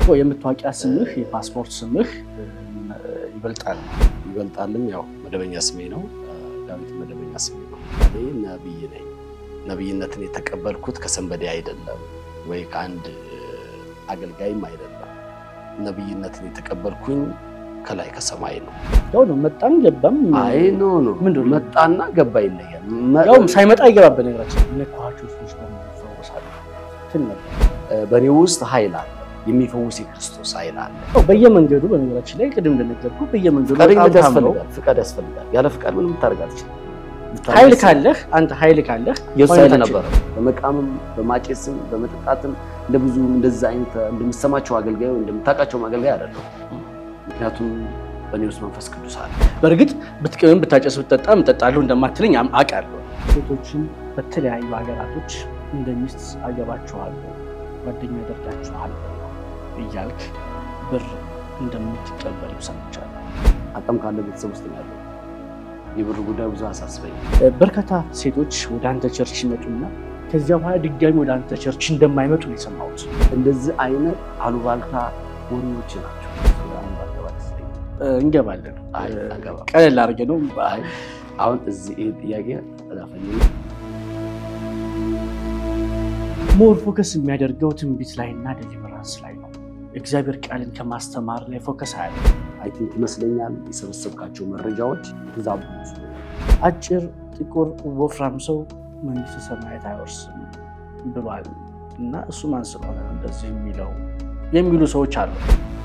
የመታወቂያ ስምህ የፓስፖርት ስምህ ይበልጣል ይበልጣልም ያው መደበኛ ስሜ ነው። ዳዊት መደበኛ ስሜ ነው። እኔ ነብይ ነኝ። ነብይነትን የተቀበልኩት ከሰንበዴ አይደለም ወይ ከአንድ አገልጋይም አይደለም። ነብይነትን የተቀበልኩኝ ከላይ ከሰማይ ነው። ያው ነው መጣም ገባም አይ ኖ ኖ ምንድን ነው? መጣና ገባ ይለያል። ያውም ሳይመጣ ይገባል። በነገራችን የነካኋቸው ሰዎች ደግሞ ይፈወሳሉ ትል ነበር። በእኔ ውስጥ ኃይል አለ፣ የሚፈውስ የክርስቶስ ኃይል አለ። ያው በየመንገዱ በነገራችን ላይ ቅድም እንደነገርኩ በየመንገዱ ፈቃደኝነት በጣም ታምነው ያስፈልጋል፣ ፍቃድ ያስፈልጋል። ያለ ፍቃድ ምንም ታደርግ አትችልም። ኃይል ካለህ አንተ ኃይል ካለህ የእሱ ኃይል ማግኘት ነበረ። በመቃምም በማጨስም በመጠጣትም እንደ ብዙ እንደዛ አይነት እንደምሰማቸው አገልጋይ ወይ እንደምታውቃቸውም አገልጋይ አይደለም። ምክንያቱም በእኔ ውስጥ መንፈስ ቅዱስ አለ። በእርግጥ ብትቅምም ብታጨስ ብትጠጣ እጠጣለሁ እንደማትለኝ አም- አውቃለሁ። ሴቶችን በተለያዩ ሀገራቶች እንደ ሚስት አገባችኋለሁ፣ ጓደኛ አደርጋችኋለሁ እያልክ ብር እንደምትቀበል ሰምቻለሁ። አቅም ካለ ቤተሰብ ውስጥ ነው ያለው። የብር ጉዳይ ብዙ አሳስበኝ። በርካታ ሴቶች ወደ አንተ ቸርች ይመጡና ከዚያ በኋላ ድጋሚ ወደ አንተ ቸርች እንደማይመጡ ነው የሰማሁት። እንደዚህ አይነት አሉባልታ ወሬዎች ናቸው። አሁን ባገባ ደስ ይለኛል። እ፣ እንገባለን። አይ እ፣ አገባም። ቀለል አድርጌ ነው አይ አሁን እዚህ ይሄ ጥያቄ ተዳፈኝ ሞር ፎከስ የሚያደርገው ትንቢት ላይ እና ዴሊቨራንስ ላይ ነው። እግዚአብሔር ቃልን ከማስተማር ላይ ፎከስ አያለ አይ ቲንክ ይመስለኛል የሰበሰብካቸው መረጃዎች ተዛቡ ይመስለኛል። አጭር፣ ጥቁር፣ ወፍራም ሰው መንግስተ ሰማያት አይወርስም ብሏል እና እሱ ማን ስለሆነ ነው እንደዚህ የሚለው የሚሉ ሰዎች አሉ።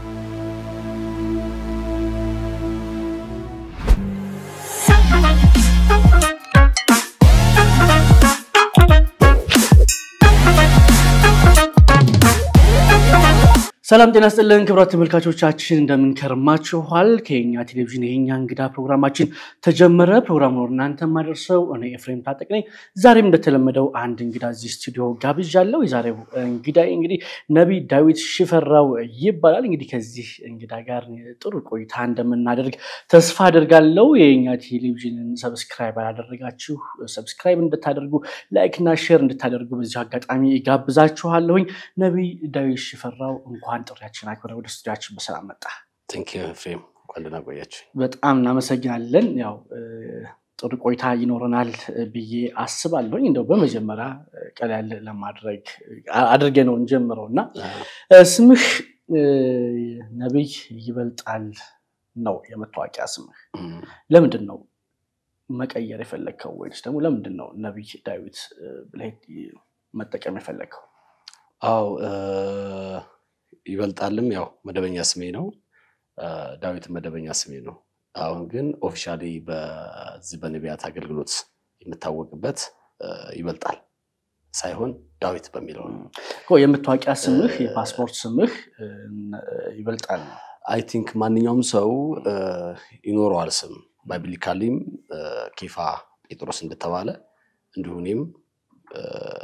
ሰላም ጤና ስጥልን ክቡራት ተመልካቾቻችን እንደምን ከርማችኋል? ከኛ ቴሌቪዥን የኛ እንግዳ ፕሮግራማችን ተጀመረ። ፕሮግራሙን ወደ እናንተ የማደርሰው እኔ ኤፍሬም ታጠቅ ነኝ። ዛሬም እንደተለመደው አንድ እንግዳ እዚህ ስቱዲዮ ጋብዣለሁ። የዛሬው እንግዳ እንግዲህ ነቢይ ዳዊት ሽፈራው ይባላል። እንግዲህ ከዚህ እንግዳ ጋር ጥሩ ቆይታ እንደምናደርግ ተስፋ አደርጋለሁ። የኛ ቴሌቪዥንን ሰብስክራይብ አላደረጋችሁ ሰብስክራይብ እንድታደርጉ ላይክ እና ሼር እንድታደርጉ በዚሁ አጋጣሚ ጋብዛችኋለሁኝ። ነቢይ ዳዊት ሽፈራው እንኳን ጥሪያችን አክብረ ወደ ስቱዲያችን በሰላም መጣ። ቴንክ ዩ ኤፍሬም፣ እንኳን ደህና ቆያችሁ። በጣም እናመሰግናለን። ያው እ፣ ጥሩ ቆይታ ይኖረናል ብዬ አስባለሁኝ። እንደው በመጀመሪያ እ፣ ቀለል ለማድረግ አ- አድርጌ ነው እንጀምረው እና እ፣ ስምህ እ፣ ነቢይ ይበልጣል ነው የመታወቂያ ስምህ። እም፣ ለምንድን ነው መቀየር የፈለግከው? ወይስ ደግሞ ለምንድን ነው ነቢይ ዳዊት እ፣ ብለህ መጠቀም የፈለግከው? አው እ፣ ይበልጣልም ያው መደበኛ ስሜ ነው። እ፣ ዳዊት መደበኛ ስሜ ነው። አሁን ግን ኦፊሻሊ በዚህ በነቢያት አገልግሎት የምታወቅበት እ፣ ይበልጣል ሳይሆን ዳዊት በሚለው ነው። እኮ የመታወቂያ ስምህ የፓስፖርት ስምህ እ፣ ይበልጣል ነው። አይ ቲንክ ማንኛውም ሰው እ፣ ይኖረዋል ስም ባይብሊካሊም እ፣ ኬፋ ጴጥሮስ እንደተባለ እንዲሁ እኔም እ፣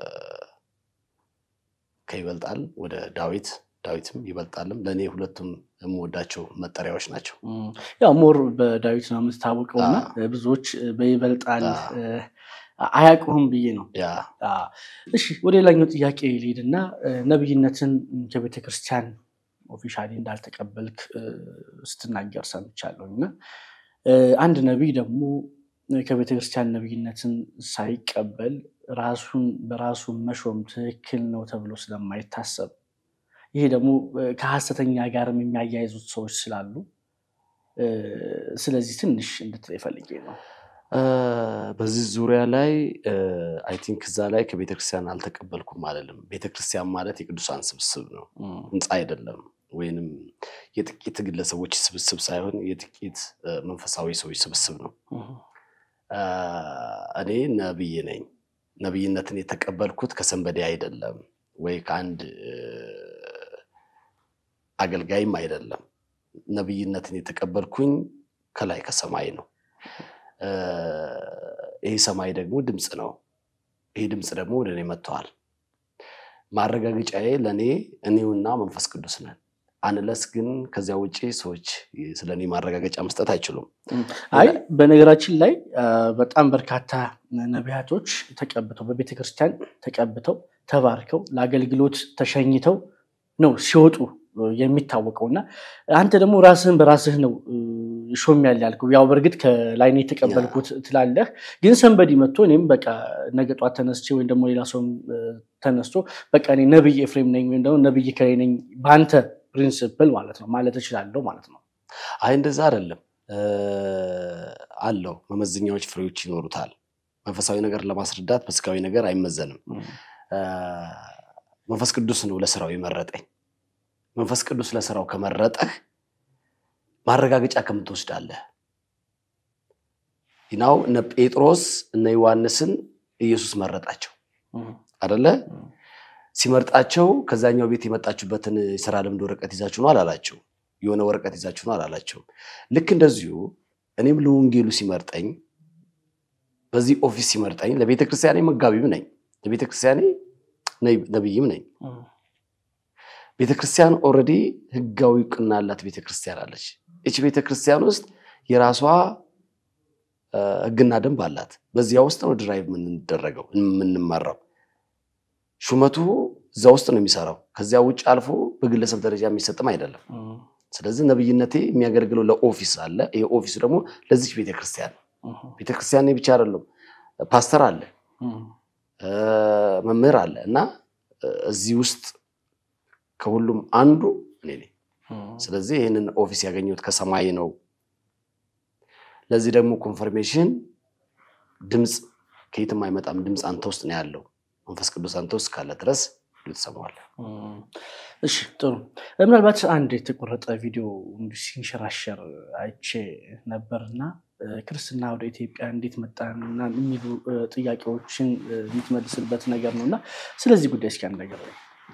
ከይበልጣል ወደ ዳዊት ዳዊትም ይበልጣልም ለእኔ ሁለቱም የምወዳቸው መጠሪያዎች ናቸው። እም፣ ያው ሞር በዳዊት ነው የምትታወቀው እና አዎ። ብዙዎች በይበልጣል አዎ። እ፣ አያውቁህም ብዬ ነው። ያ አ፣ እሺ ወደ ሌላኛው ጥያቄ ልሄድና እ፣ ነቢይነትን ከቤተ ክርስቲያን ኦፊሻሊ እንዳልተቀበልክ እ፣ ስትናገር ሰምቻለሁ እና እ፣ አንድ ነቢይ ደግሞ ከቤተ ክርስቲያን ነቢይነትን ሳይቀበል ራሱን በራሱ መሾም ትክክል ነው ተብሎ ስለማይታሰብ ይሄ ደግሞ እ፣ ከሐሰተኛ ጋርም የሚያያይዙት ሰዎች ስላሉ እ፣ ስለዚህ ትንሽ እንድትለይ ፈልጌ ነው። እ፣ በዚህ ዙሪያ ላይ አይ ቲንክ እዛ ላይ ከቤተክርስቲያን አልተቀበልኩም አለልም። ቤተክርስቲያን ማለት የቅዱሳን ስብስብ ነው፣ እም፣ ህንፃ አይደለም። ወይንም የጥቂት ግለሰቦች ስብስብ ሳይሆን የጥቂት እ፣ መንፈሳዊ ሰዎች ስብስብ ነው። እም፣ እ፣ እኔ ነብይ ነኝ። ነብይነትን የተቀበልኩት ከሰንበዴ አይደለም ወይ ከአንድ እ፣ አገልጋይም አይደለም። ነብይነትን የተቀበልኩኝ ከላይ ከሰማይ ነው። እ፣ ይህ ሰማይ ደግሞ ድምፅ ነው። ይህ ድምፅ ደግሞ ወደ እኔ መጥተዋል። ማረጋገጫዬ ለእኔ እኔውና መንፈስ ቅዱስ ነን። አንለስ ግን ከዚያ ውጭ ሰዎች ስለ እኔ ማረጋገጫ መስጠት አይችሉም። አይ በነገራችን ላይ አ፣ በጣም በርካታ ነቢያቶች ተቀብተው በቤተ ክርስቲያን ተቀብተው ተባርከው ለአገልግሎት ተሸኝተው ነው ሲወጡ የሚታወቀው እና አንተ ደግሞ ራስህን በራስህ ነው ሾም ያለ ያልከው። ያው በእርግጥ ከላይ ነው የተቀበልኩት ትላለህ፣ ግን ሰንበዲ መጥቶ እኔም በቃ ነገ ጧት ተነስቼ ወይም ደግሞ ሌላ ሰውም ተነስቶ በቃ እኔ ነብይ ኤፍሬም ነኝ ወይም ደግሞ ነብይ ከሌ ነኝ በአንተ ፕሪንስፕል ማለት ነው ማለት እችላለሁ ማለት ነው። አይ እንደዛ አይደለም አለው መመዘኛዎች፣ ፍሬዎች ይኖሩታል። መንፈሳዊ ነገር ለማስረዳት በስጋዊ ነገር አይመዘንም። መንፈስ ቅዱስ ነው ለስራው የመረጠኝ። መንፈስ ቅዱስ ለስራው ከመረጠህ ማረጋገጫ ከምን ትወስዳለህ? ናው እነ ጴጥሮስ እነ ዮሐንስን ኢየሱስ መረጣቸው አደለ? ሲመርጣቸው ከዛኛው ቤት የመጣችሁበትን የስራ ልምድ ወረቀት ይዛችሁ ነው አላላቸው። የሆነ ወረቀት ይዛችሁ ነው አላላቸው። ልክ እንደዚሁ እኔም ለወንጌሉ ሲመርጠኝ በዚህ ኦፊስ ሲመርጠኝ ለቤተ ክርስቲያኔ መጋቢም ነኝ፣ ለቤተ ክርስቲያኔ ነብይም ነኝ። ቤተ ክርስቲያን ኦልሬዲ ህጋዊ እውቅና ያላት ቤተ ክርስቲያን አለች። ይች ቤተ ክርስቲያን ውስጥ የራሷ ህግና ደንብ አላት። በዚያ ውስጥ ነው ድራይቭ የምንደረገው የምንመራው። ሹመቱ እዛ ውስጥ ነው የሚሰራው። ከዚያ ውጭ አልፎ በግለሰብ ደረጃ የሚሰጥም አይደለም። ስለዚህ ነብይነቴ የሚያገለግለው ለኦፊስ አለ። ይሄ ኦፊሱ ደግሞ ለዚች ቤተክርስቲያን ነው። ቤተክርስቲያን ብቻ አይደለም፣ ፓስተር አለ፣ መምህር አለ እና እዚህ ውስጥ ከሁሉም አንዱ እኔ ነኝ። ስለዚህ ይህንን ኦፊስ ያገኘሁት ከሰማይ ነው። ለዚህ ደግሞ ኮንፈርሜሽን ድምፅ ከየትም አይመጣም። ድምፅ አንተ ውስጥ ነው ያለው። መንፈስ ቅዱስ አንተ ውስጥ ካለ ድረስ ትሰማዋለህ። እሺ ጥሩ። ምናልባት አንድ የተቆረጠ ቪዲዮ እንዲሁ ሲንሸራሸር አይቼ ነበርና ክርስትና ወደ ኢትዮጵያ እንዴት መጣና የሚሉ ጥያቄዎችን የምትመልስበት ነገር ነው እና ስለዚህ ጉዳይ እስኪ አንድ ነገር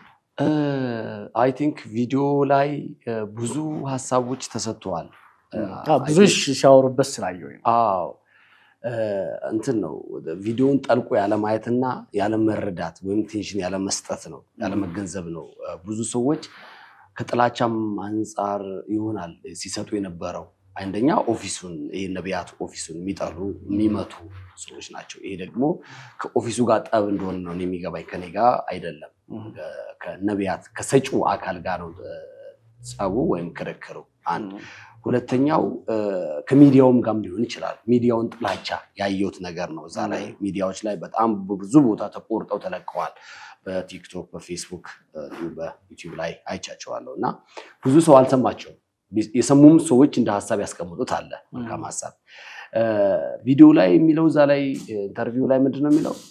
አይ ቲንክ ቪዲዮ ላይ ብዙ ሀሳቦች ተሰጥተዋል። ብዙዎች ሲያወሩበት ስላየሁ አዎ እንትን ነው ቪዲዮውን ጠልቆ ያለማየትና ያለመረዳት ወይም ቴንሽን ያለመስጠት ነው ያለመገንዘብ ነው። ብዙ ሰዎች ከጥላቻም አንጻር ይሆናል ሲሰጡ የነበረው። አንደኛ ኦፊሱን ይሄ ነቢያት ኦፊሱን የሚጠሉ የሚመቱ ሰዎች ናቸው። ይሄ ደግሞ ከኦፊሱ ጋር ጠብ እንደሆነ ነው የሚገባኝ። ከኔ ጋር አይደለም፣ ከነቢያት ከሰጪው አካል ጋር ነው ጸቡ ወይም ክርክሩ አንድ ሁለተኛው ከሚዲያውም ጋርም ሊሆን ይችላል። ሚዲያውን ጥላቻ ያየሁት ነገር ነው። እዛ ላይ ሚዲያዎች ላይ በጣም ብዙ ቦታ ተቆርጠው ተለቀዋል። በቲክቶክ፣ በፌስቡክ፣ በዩቲዩብ ላይ አይቻቸዋለሁ እና ብዙ ሰው አልሰማቸውም። የሰሙም ሰዎች እንደ ሀሳብ ያስቀምጡት አለ መልካም ሀሳብ። ቪዲዮ ላይ የሚለው እዛ ላይ ኢንተርቪው ላይ ምንድን ነው የሚለው?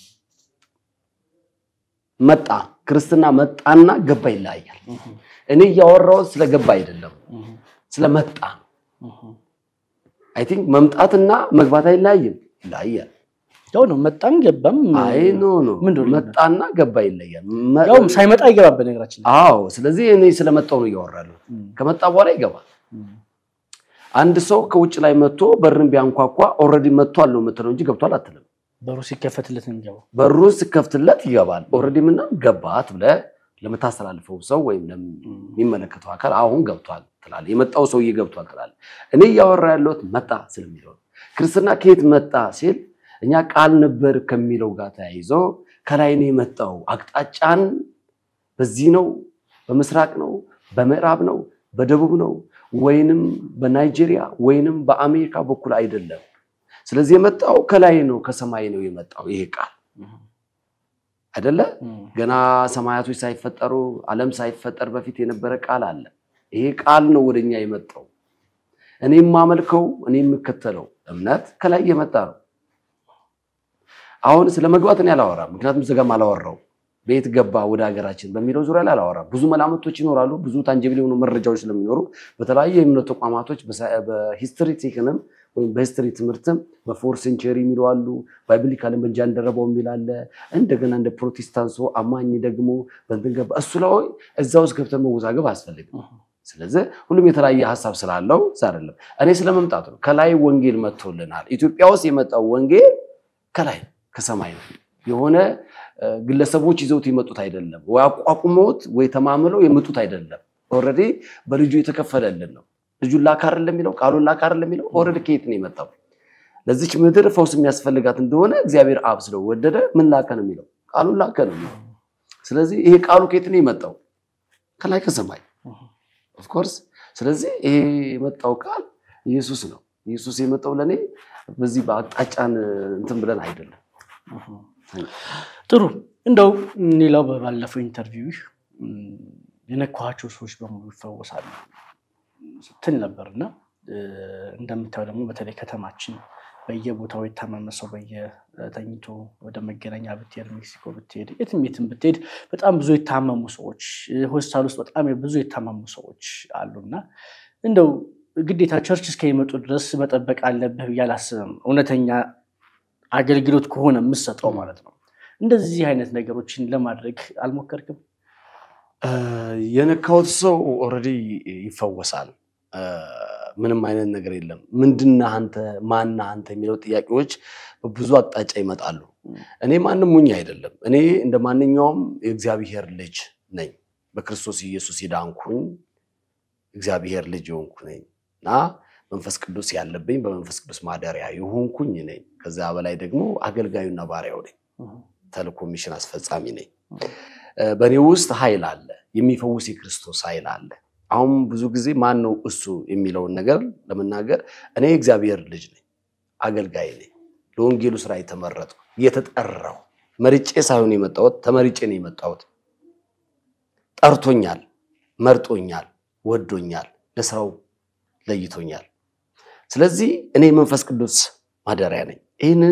መጣ ክርስትና መጣና ገባ ይለያያል። እኔ እያወራሁት ስለገባ አይደለም ስለመጣ ነው። አይ ቲንክ መምጣትና መግባት አይለያይም፣ ይለያያል። ያው ነው መጣም ገባም። አይ ኖ ኖ መጣና ገባ ይለያል። ያው ሳይመጣ ይገባል በነገራችን ላይ። አዎ፣ ስለዚህ እኔ ስለመጣው ነው እያወራለሁ። ከመጣ በኋላ ይገባል። አንድ ሰው ከውጭ ላይ መጥቶ በርን ቢያንኳኳ ኦልሬዲ መጥቷል ነው የምትለው እንጂ ገብቷል አትልም። በሩ ሲከፈትለት ነው የሚገባው። በሩ ሲከፍትለት ይገባል። ኦልሬዲ ምናምን ገባት ብለህ ለምታስተላልፈው ሰው ወይም ለሚመለከተው አካል አሁን ገብቷል ትላለህ። የመጣው ሰውዬ ገብቷል ትላለህ። እኔ እያወራ ያለሁት መጣ ስለሚለው ነው። ክርስትና ከየት መጣ ሲል እኛ ቃል ነበር ከሚለው ጋር ተያይዞ ከላይ ነው የመጣው። አቅጣጫን በዚህ ነው፣ በምስራቅ ነው፣ በምዕራብ ነው፣ በደቡብ ነው፣ ወይንም በናይጄሪያ ወይንም በአሜሪካ በኩል አይደለም። ስለዚህ የመጣው ከላይ ነው፣ ከሰማይ ነው የመጣው ይሄ ቃል አይደለ? ገና ሰማያቶች ሳይፈጠሩ ዓለም ሳይፈጠር በፊት የነበረ ቃል አለ። ይሄ ቃል ነው ወደኛ የመጣው። እኔ የማመልከው እኔ የምከተለው እምነት ከላይ የመጣ ነው። አሁን ስለ መግባት እኔ አላወራም፣ ምክንያቱም ዘጋም አላወራው ቤት ገባ ወደ ሀገራችን በሚለው ዙሪያ ላይ አላወራም። ብዙ መላምቶች ይኖራሉ፣ ብዙ ታንጀብል የሆኑ መረጃዎች ስለሚኖሩ በተለያዩ የእምነት ተቋማቶች በሂስትሪ ቴክንም ወይም በሂስትሪ ትምህርትም በፎር ሴንቸሪ የሚሉ አሉ። ባይብሊካልን በጃንደረባው የሚል አለ። እንደገና እንደ ፕሮቴስታንት አማኝ ደግሞ በእንትን ገባ። እሱ ላይ እዛ ውስጥ ገብተን መወዛገብ አያስፈልግም። ስለዚህ ሁሉም የተለያየ ሀሳብ ስላለው እዛ አይደለም። እኔ ስለመምጣቱ ነው። ከላይ ወንጌል መጥቶልናል። ኢትዮጵያ ውስጥ የመጣው ወንጌል ከላይ ከሰማይ ነው። የሆነ ግለሰቦች ይዘውት የመጡት አይደለም፣ ወይ አቋቁመውት ወይ ተማምለው የመጡት አይደለም። ኦልሬዲ በልጁ የተከፈለልን ነው። ልጁን ላክ አይደለም የሚለው ቃሉን ላክ አይደለም የሚለው ኦልሬዲ ከየት ነው የመጣው? ለዚች ምድር ፈውስ የሚያስፈልጋት እንደሆነ እግዚአብሔር አብ ስለወደደ ምን ላከ ነው የሚለው? ቃሉን ላከ ነው የሚለው። ስለዚህ ይሄ ቃሉ ከየት ነው የመጣው? ከላይ ከሰማይ። ኦፍኮርስ። ስለዚህ ይሄ የመጣው ቃል ኢየሱስ ነው። ኢየሱስ የመጣው ለእኔ በዚህ በአቅጣጫን እንትን ብለን አይደለም። ጥሩ። እንደው ሌላው በባለፈው ኢንተርቪው የነካኋቸው ሰዎች በሙሉ ይፈወሳሉ ስትል ነበር እና እንደምታየው ደግሞ በተለይ ከተማችን በየቦታው የታመመ ሰው በየተኝቶ ወደ መገናኛ ብትሄድ፣ ሜክሲኮ ብትሄድ፣ የትም የትም ብትሄድ በጣም ብዙ የታመሙ ሰዎች ሆስፒታል ውስጥ በጣም ብዙ የታመሙ ሰዎች አሉና እንደው ግዴታ ቸርች እስከሚመጡ ድረስ መጠበቅ አለብህ ብዬ አላስብም። እውነተኛ አገልግሎት ከሆነ የምሰጠው ማለት ነው። እንደዚህ አይነት ነገሮችን ለማድረግ አልሞከርክም? የነካሁት ሰው ኦልሬዲ ይፈወሳል። ምንም አይነት ነገር የለም። ምንድነህ አንተ ማነህ አንተ የሚለው ጥያቄዎች በብዙ አቅጣጫ ይመጣሉ። እኔ ማንም ሙኝ አይደለም። እኔ እንደ ማንኛውም የእግዚአብሔር ልጅ ነኝ። በክርስቶስ ኢየሱስ የዳንኩኝ እግዚአብሔር ልጅ የሆንኩ ነኝ እና መንፈስ ቅዱስ ያለብኝ በመንፈስ ቅዱስ ማደሪያ የሆንኩኝ ነኝ። ከዚያ በላይ ደግሞ አገልጋዩና ባሪያው ነኝ። ተልእኮ ሚሽን አስፈጻሚ ነኝ። በእኔ ውስጥ ኃይል አለ፣ የሚፈውስ የክርስቶስ ኃይል አለ። አሁን ብዙ ጊዜ ማን ነው እሱ የሚለውን ነገር ለመናገር እኔ የእግዚአብሔር ልጅ ነኝ፣ አገልጋይ ነኝ፣ ለወንጌሉ ስራ የተመረጥኩ የተጠራው፣ መርጬ ሳይሆን የመጣሁት ተመርጬ ነው የመጣሁት። ጠርቶኛል፣ መርጦኛል፣ ወዶኛል፣ ለስራው ለይቶኛል። ስለዚህ እኔ መንፈስ ቅዱስ ማደሪያ ነኝ። ይህንን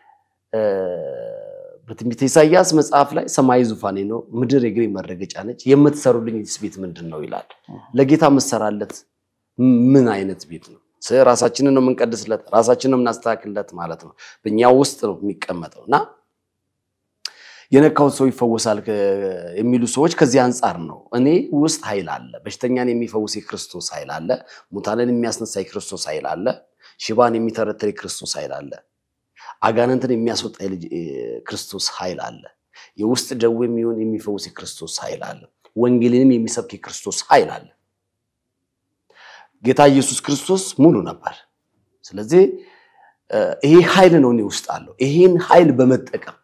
በትንቢተ ኢሳያስ መጽሐፍ ላይ ሰማይ ዙፋኔ ነው፣ ምድር የእግሬ መረገጫ ነች፣ የምትሰሩልኝስ ቤት ምንድን ነው ይላል። ለጌታ የምትሰራለት ምን አይነት ቤት ነው? ራሳችንን ነው የምንቀድስለት፣ ራሳችንን ነው የምናስተካክልለት ማለት ነው። በእኛ ውስጥ ነው የሚቀመጠው እና የነካሁት ሰው ይፈወሳል የሚሉ ሰዎች ከዚህ አንጻር ነው። እኔ ውስጥ ኃይል አለ። በሽተኛን የሚፈውስ የክርስቶስ ኃይል አለ። ሙታንን የሚያስነሳ የክርስቶስ ኃይል አለ። ሽባን የሚተረትር የክርስቶስ ኃይል አለ። አጋንንትን የሚያስወጣ ክርስቶስ ኃይል አለ። የውስጥ ደዌ የሚሆን የሚፈውስ የክርስቶስ ኃይል አለ። ወንጌልንም የሚሰብክ የክርስቶስ ኃይል አለ። ጌታ ኢየሱስ ክርስቶስ ሙሉ ነበር። ስለዚህ ይሄ ኃይል ነው እኔ ውስጥ አለው። ይሄን ኃይል በመጠቀም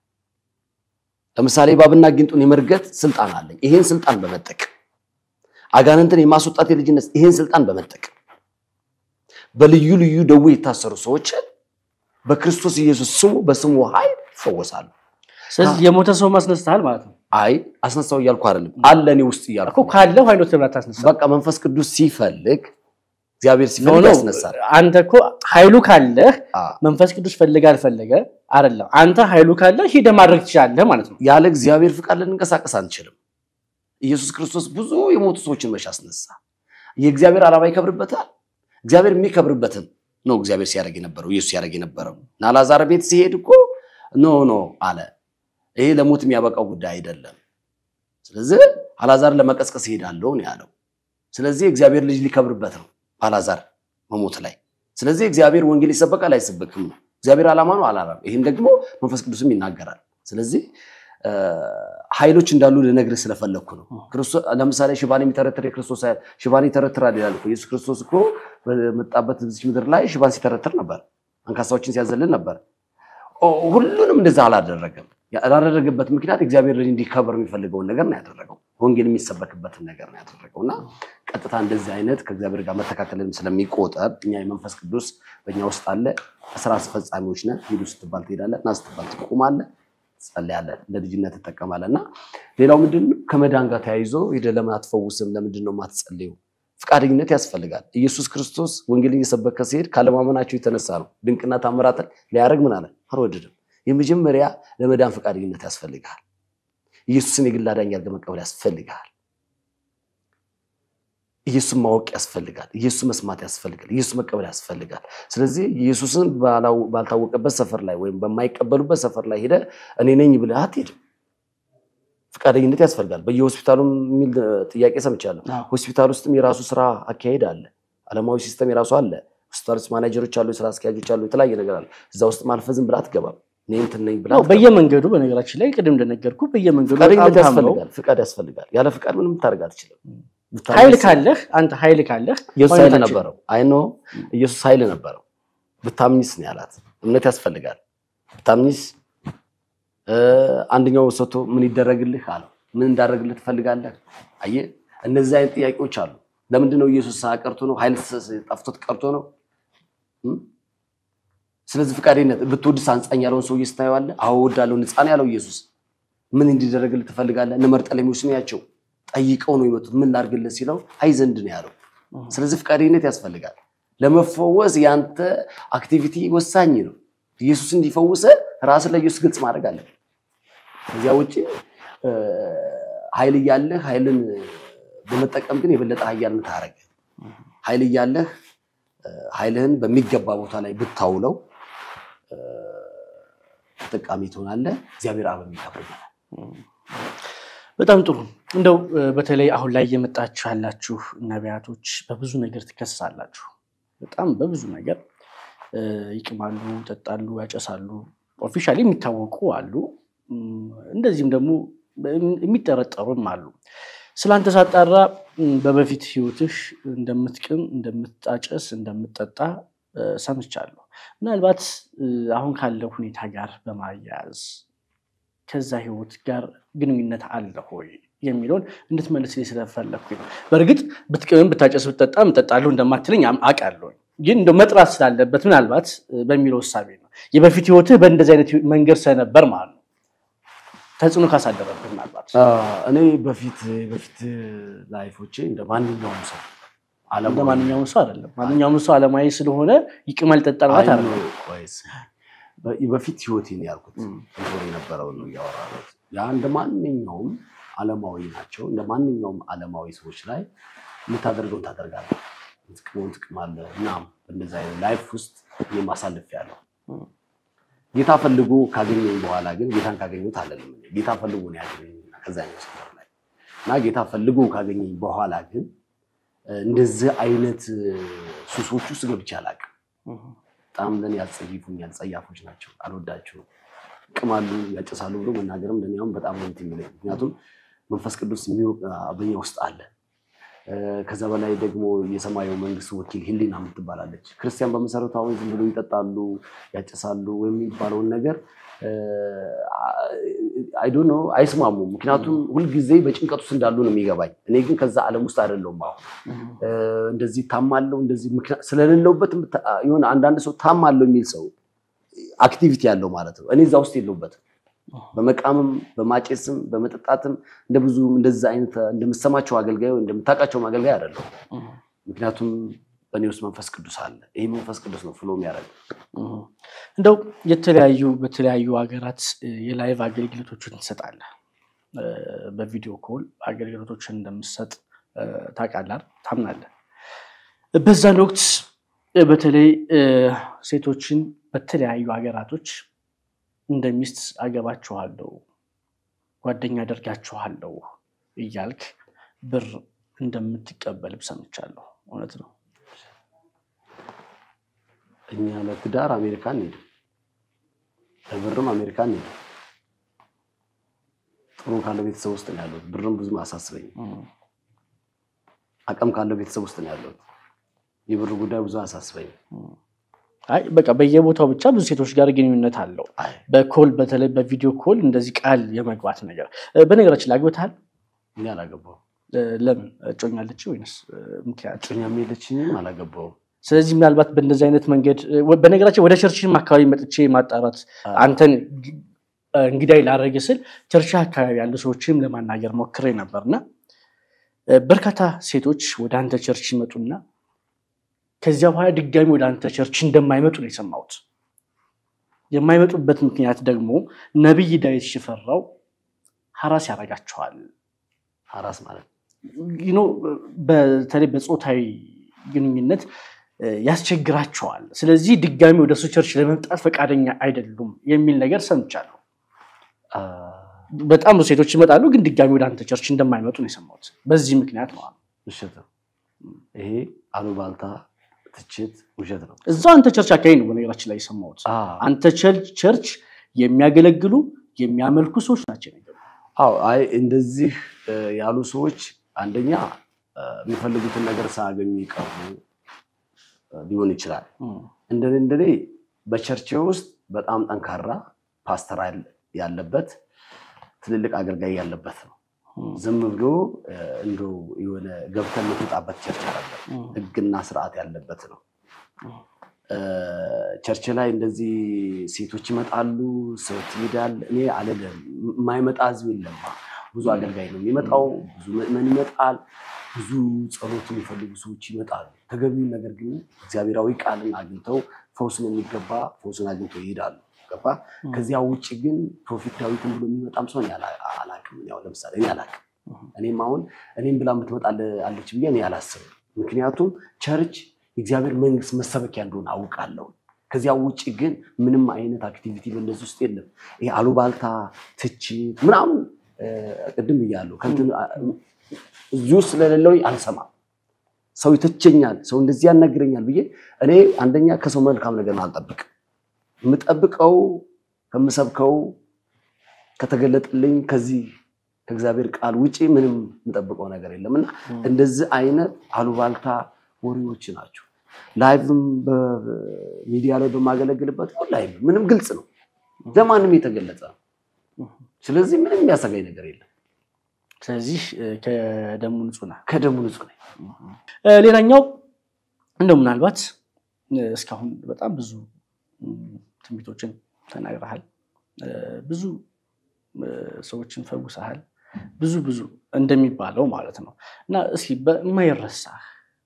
ለምሳሌ እባብና ጊንጡን የመርገጥ ስልጣን አለኝ። ይሄን ስልጣን በመጠቀም አጋንንትን የማስወጣት የልጅነት ይሄን ስልጣን በመጠቀም በልዩ ልዩ ደዌ የታሰሩ ሰዎችን በክርስቶስ ኢየሱስ ስሙ በስሙ ኃይል ይፈወሳሉ። ስለዚህ የሞተ ሰው ማስነስተሃል ማለት ነው። አይ አስነሳው እያልኩ አይደለም፣ አለ እኔ ውስጥ እያልኩ እኮ ካለው ኃይሎት ለምን አታስነሳ? በቃ መንፈስ ቅዱስ ሲፈልግ እግዚአብሔር ሲፈልግ ያስነሳል። አንተ እኮ ኃይሉ ካለህ መንፈስ ቅዱስ ፈልገ አልፈለገ አይደለም። አንተ ኃይሉ ካለህ ሂደህ ማድረግ ትችላለህ ማለት ነው። ያለ እግዚአብሔር ፍቃድ ልንንቀሳቀስ አንችልም። ኢየሱስ ክርስቶስ ብዙ የሞቱ ሰዎችን መቼ አስነሳ? የእግዚአብሔር ዓላማ ይከብርበታል። እግዚአብሔር የሚከብርበትን ነው እግዚአብሔር ሲያደርግ የነበረው ኢየሱስ ሲያደርግ የነበረው እና አልዓዛር ቤት ሲሄድ እኮ ኖ ኖ አለ። ይሄ ለሞት የሚያበቃው ጉዳይ አይደለም። ስለዚህ አልዓዛር ለመቀስቀስ ይሄዳለሁ ነው ያለው። ስለዚህ እግዚአብሔር ልጅ ሊከብርበት ነው አልዓዛር መሞት ላይ። ስለዚህ እግዚአብሔር ወንጌል ይሰበካል አይሰበክም ነው እግዚአብሔር ዓላማ ነው አላላም። ይህን ደግሞ መንፈስ ቅዱስም ይናገራል። ስለዚህ ኃይሎች እንዳሉ ልነግርህ ስለፈለግኩ ነው። ለምሳሌ ሽባን የሚተረትር የክርስቶስ ኃይል ሽባን ይተረትራል ይላል እኮ ኢየሱስ ክርስቶስ እኮ በመጣበት በዚች ምድር ላይ ሽባን ሲተረትር ነበር፣ አንካሳዎችን ሲያዘልን ነበር። ሁሉንም እንደዛ አላደረገም። ያላደረገበት ምክንያት እግዚአብሔር ልጅ እንዲከበር የሚፈልገውን ነገር ነው ያደረገው። ወንጌል የሚሰበክበትን ነገር ነው ያደረገው እና ቀጥታ እንደዚህ አይነት ከእግዚአብሔር ጋር መተካከልም ስለሚቆጠር እኛ የመንፈስ ቅዱስ በእኛ ውስጥ አለ። ስራ አስፈጻሚዎች ነን። ሂዱ ስትባል ትሄዳለህ፣ ና ስትባል ትቆማለህ፣ ትጸልያለህ፣ ለልጅነት ትጠቀማለህ። እና ሌላው ምንድን ነው ከመዳን ጋር ተያይዞ ሄደህ ለምን አትፈውስም? ለምንድን ነው የማትጸልዩ? ፈቃደኝነት ያስፈልጋል። ኢየሱስ ክርስቶስ ወንጌልን እየሰበከ ሲሄድ ካለማመናቸው የተነሳ ነው ድንቅና ታምራትን ሊያደርግ ምን አለ አልወደድም። የመጀመሪያ ለመዳን ፈቃደኝነት ያስፈልጋል። ኢየሱስን የግል አዳኝ አድርገህ መቀበል ያስፈልጋል። ኢየሱስን ማወቅ ያስፈልጋል። ኢየሱስ መስማት ያስፈልጋል። ኢየሱስ መቀበል ያስፈልጋል። ስለዚህ ኢየሱስን ባልታወቀበት ሰፈር ላይ ወይም በማይቀበሉበት ሰፈር ላይ ሄደህ እኔ ነኝ ብለህ አትሄድም። ፈቃደኝነት ያስፈልጋል። በየሆስፒታሉ የሚል ጥያቄ ሰምቻለሁ። ሆስፒታል ውስጥም የራሱ ስራ አካሄድ አለ። ዓለማዊ ሲስተም የራሱ አለ። ሆስፒታል ውስጥ ማናጀሮች አሉ፣ የስራ አስኪያጆች አሉ፣ የተለያየ ነገር አለ። እዛ ውስጥ ማልፈህ ዝም ብለህ አትገባም። እኔ እንትን ነኝ ብለህ አትገባም። በየመንገዱ በነገራችን ላይ ቅድም እንደነገርኩ በየመንገዱ ፈቃደኝነት በጣም ታምነው ያስፈልጋል። ፍቃድ ያስፈልጋል። ያለ ፍቃድ ምንም ልታደርግ አትችልም። ኃይል ካለህ አንተ ኃይል ካለህ ኢየሱስ ኃይል ማግኘት ነበረው። አይኖ ኢየሱስ ኃይል ነበረው። ብታምኝስ ነው ያላት። እምነት ያስፈልጋል። ብታምኝስ አንደኛው ሰጥቶ ምን ይደረግልህ አለው። ምን እንዳደረግልህ ትፈልጋለህ? አየህ እነዚህ አይነት ጥያቄዎች አሉ። ለምንድን ነው ኢየሱስ ሰዓት ቀርቶ ነው? ኃይል ጠፍቶት ቀርቶ ነው? ስለዚህ ፍቃደኝነት ብትወድስ አንጻኝ ያለውን ሰውዬ ስታየዋለህ። አዎ እወዳለሁ ንጻ ነው ያለው ኢየሱስ። ምን እንዲደረግልህ ትፈልጋለህ? እነ መርጠሌሜዎስ ነው ያቸው ጠይቀው ነው የመጡት። ምን ላድርግልህ ሲለው አይ ዘንድ ነው ያለው። ስለዚህ ፍቃደኝነት ያስፈልጋል። ለመፈወስ ያንተ አክቲቪቲ ወሳኝ ነው። ኢየሱስ እንዲፈውሰ ራስን ለኢየሱስ ግልጽ ማድረግ አለ። ከዚያ ውጭ ኃይል እያለህ ኃይልን በመጠቀም ግን የበለጠ ኃያልን ታረገ። ኃይል እያለህ ኃይልህን በሚገባ ቦታ ላይ ብታውለው ተጠቃሚ ትሆናለህ። እግዚአብሔር አብ ይከብርናል። በጣም ጥሩ። እንደው በተለይ አሁን ላይ እየመጣችሁ ያላችሁ ነቢያቶች በብዙ ነገር ትከሰሳላችሁ። በጣም በብዙ ነገር ይቅማሉ፣ ይጠጣሉ፣ ያጨሳሉ። ኦፊሻሊ የሚታወቁ አሉ። እንደዚህም ደግሞ የሚጠረጠሩም አሉ። ስለአንተ ሳጣራ በበፊት ህይወትህ እንደምትቅም፣ እንደምታጨስ፣ እንደምትጠጣ ሰምቻለሁ። ምናልባት አሁን ካለው ሁኔታ ጋር በማያያዝ ከዛ ህይወት ጋር ግንኙነት አለ ሆይ የሚለውን እንድትመልስልኝ ስለፈለግኩኝ ነው። በእርግጥ ብትቅምም ብታጨስ ብትጠጣም እጠጣለሁ እንደማትለኝ አውቃለሁ። ግን እንደው መጥራት ስላለበት ምናልባት በሚለው እሳቤ ነው። የበፊት ህይወትህ በእንደዚህ አይነት መንገድ ስለነበር ማለት ነው ተጽዕኖ ካሳደረብህ ምናልባት እኔ በፊት በፊት ላይፎቼ እንደ ማንኛውም ሰው እንደ ማንኛውም ሰው አይደለም። ማንኛውም ሰው አለማዊ ስለሆነ ይቅማል ይጠጣል ማለት አይደለም። በፊት ህይወቴን ያልኩት ኖር የነበረው ነው እያወራሁት። ያ እንደ ማንኛውም አለማዊ ናቸው። እንደ ማንኛውም አለማዊ ሰዎች ላይ የምታደርገውን ታደርጋለህ፣ ጥቅሙን ትቅማለህ። እናም በእንደዚ አይነት ላይፍ ውስጥ እኔም አሳልፌያለሁ። ጌታ ፈልጎ ካገኘኝ በኋላ ግን ጌታን ካገኘሁት አለንም ጌታ ፈልጎ ነው ያገኘኝ ከዛኛው ሰፈር ላይ እና ጌታ ፈልጎ ካገኘኝ በኋላ ግን እንደዚህ አይነት ሱሶች ውስጥ ገብቼ አላውቅም። በጣም ለእኔ ያጸይፉኛል፣ ጸያፎች ናቸው፣ አልወዳቸውም። ይቅማሉ፣ ያጨሳሉ ብሎ መናገርም ለእኔ አሁን በጣም ነው የሚለኝ። ምክንያቱም መንፈስ ቅዱስ በኛ ውስጥ አለ። ከዛ በላይ ደግሞ የሰማዩ መንግስት ወኪል ህሊና የምትባላለች። ክርስቲያን በመሰረቱ አሁን ዝም ብሎ ይጠጣሉ፣ ያጨሳሉ ወይም የሚባለውን ነገር አይዶ ነው አይስማሙም። ምክንያቱም ሁልጊዜ በጭንቀት ውስጥ እንዳሉ ነው የሚገባኝ። እኔ ግን ከዛ ዓለም ውስጥ አይደለሁም። አሁን እንደዚህ ታማለው እንደዚህ ስለሌለውበት የሆነ አንዳንድ ሰው ታማለው የሚል ሰው አክቲቪቲ ያለው ማለት ነው። እኔ እዛ ውስጥ የለውበትም። በመቃምም በማጨስም በመጠጣትም እንደ ብዙ እንደዛ አይነት እንደምሰማቸው አገልጋይ እንደምታውቃቸውም አገልጋይ አይደለሁም። ምክንያቱም በእኔ ውስጥ መንፈስ ቅዱስ አለ። ይህ መንፈስ ቅዱስ ነው ፍሎ የሚያደርግ እንደው የተለያዩ በተለያዩ ሀገራት የላይቭ አገልግሎቶችን ትሰጣለህ። በቪዲዮ ኮል አገልግሎቶችን እንደምሰጥ ታውቃለህ፣ ታምናለህ። በዛን ወቅት በተለይ ሴቶችን በተለያዩ ሀገራቶች እንደ ሚስት አገባችኋለሁ፣ ጓደኛ አደርጋችኋለሁ እያልክ ብር እንደምትቀበል ሰምቻለሁ። እውነት ነው? እኛ ለትዳር አሜሪካን ሄድ ለብርም አሜሪካን ሄድ ጥሩ ካለው ቤተሰብ ውስጥ ነው ያለሁት። ብርም ብዙም አያሳስበኝም። አቅም ካለው ቤተሰብ ውስጥ ነው ያለሁት። የብር ጉዳይ ብዙ አያሳስበኝም። አይ በቃ በየቦታው ብቻ ብዙ ሴቶች ጋር ግንኙነት አለው። በኮል በተለይ በቪዲዮ ኮል እንደዚህ ቃል የመግባት ነገር። በነገራችን ላይ አግብተሃል? እኔ አላገባሁም። ለምን እጮኛለች ወይንስ ምክንያት? እጮኛም የለችኝም፣ አላገባሁም። ስለዚህ ምናልባት በእንደዚህ አይነት መንገድ በነገራችን ወደ ቸርችም አካባቢ መጥቼ ማጣራት አንተን እንግዳይ ላደረገ ስል ቸርች አካባቢ ያሉ ሰዎችንም ለማናገር ሞክሬ ነበርና በርካታ ሴቶች ወደ አንተ ቸርች ይመጡና ከዚያ በኋላ ድጋሚ ወደ አንተ ቸርች እንደማይመጡ ነው የሰማሁት። የማይመጡበት ምክንያት ደግሞ ነቢይ ዳዊት ሽፈራው ሀራስ ያደርጋቸዋል። ሀራስ ማለት በተለይ በፆታዊ ግንኙነት ያስቸግራቸዋል። ስለዚህ ድጋሚ ወደ እሱ ቸርች ለመምጣት ፈቃደኛ አይደሉም የሚል ነገር ሰምቻለሁ። በጣም ብዙ ሴቶች ይመጣሉ፣ ግን ድጋሚ ወደ አንተ ቸርች እንደማይመጡ ነው የሰማሁት። በዚህ ምክንያት ነው። ውሸት ነው ይሄ አሉባልታ ትችት ውሸት ነው። እዛው አንተ ቸርች አካባቢ ነው በነገራችን ላይ የሰማሁት። አንተ ቸርች የሚያገለግሉ የሚያመልኩ ሰዎች ናቸው ነገሩ። አዎ፣ አይ እንደዚህ ያሉ ሰዎች አንደኛ የሚፈልጉትን ነገር ሳያገኙ ይቀሩ ሊሆን ይችላል። እንደኔ እንደኔ በቸርቼ ውስጥ በጣም ጠንካራ ፓስተር ያለበት ትልልቅ አገልጋይ ያለበት ነው። ዝም ብሎ እንደው የሆነ ገብተን የምትወጣበት ቸርች አለ። ህግና ስርዓት ያለበት ነው። ቸርች ላይ እንደዚህ ሴቶች ይመጣሉ፣ ሰው ይሄዳል። እኔ አልልም፣ የማይመጣ ህዝብ የለም። ብዙ አገልጋይ ነው የሚመጣው፣ ብዙ ምዕመን ይመጣል፣ ብዙ ጸሎት የሚፈልጉ ሰዎች ይመጣሉ። ተገቢውን ነገር ግን እግዚአብሔራዊ ቃልን አግኝተው ፈውስን የሚገባ ፈውስን አግኝተው ይሄዳሉ። ገባ? ከዚያ ውጭ ግን ፕሮፌት ዳዊትን ብሎ የሚመጣም ሰው አላቅም። ያው ለምሳሌ እኔ አላቅም። እኔም አሁን እኔም ብላ የምትመጣ አለች ብዬ እኔ አላስብም። ምክንያቱም ቸርች የእግዚአብሔር መንግስት መሰበኪያ እንደሆነ አውቃለሁ። ከዚያ ውጭ ግን ምንም አይነት አክቲቪቲ በእነዚህ ውስጥ የለም። ይሄ አሉባልታ፣ ትችት ምናምን ቅድም ብያለሁ። እዚህ ውስጥ ስለሌለው አልሰማም። ሰው ይተቸኛል፣ ሰው እንደዚህ ያናግረኛል ብዬ እኔ አንደኛ ከሰው መልካም ነገር አልጠብቅም። የምጠብቀው ከምሰብከው ከተገለጠልኝ ከዚህ ከእግዚአብሔር ቃል ውጭ ምንም የምጠብቀው ነገር የለም እና እንደዚህ አይነት አሉባልታ ወሬዎች ናቸው። ላይቭም በሚዲያ ላይ በማገለግልበት ላይቭ ምንም ግልጽ ነው፣ ለማንም የተገለጸ ነው። ስለዚህ ምንም የሚያሰጋኝ ነገር የለም። ስለዚህ ከደሙ ንጹህ ነህ። ከደሙ ንጹህ ነኝ። ሌላኛው እንደው ምናልባት እስካሁን በጣም ብዙ ትንቢቶችን ተናግረሃል፣ ብዙ ሰዎችን ፈውሰሃል፣ ብዙ ብዙ እንደሚባለው ማለት ነው እና እስኪ በማይረሳህ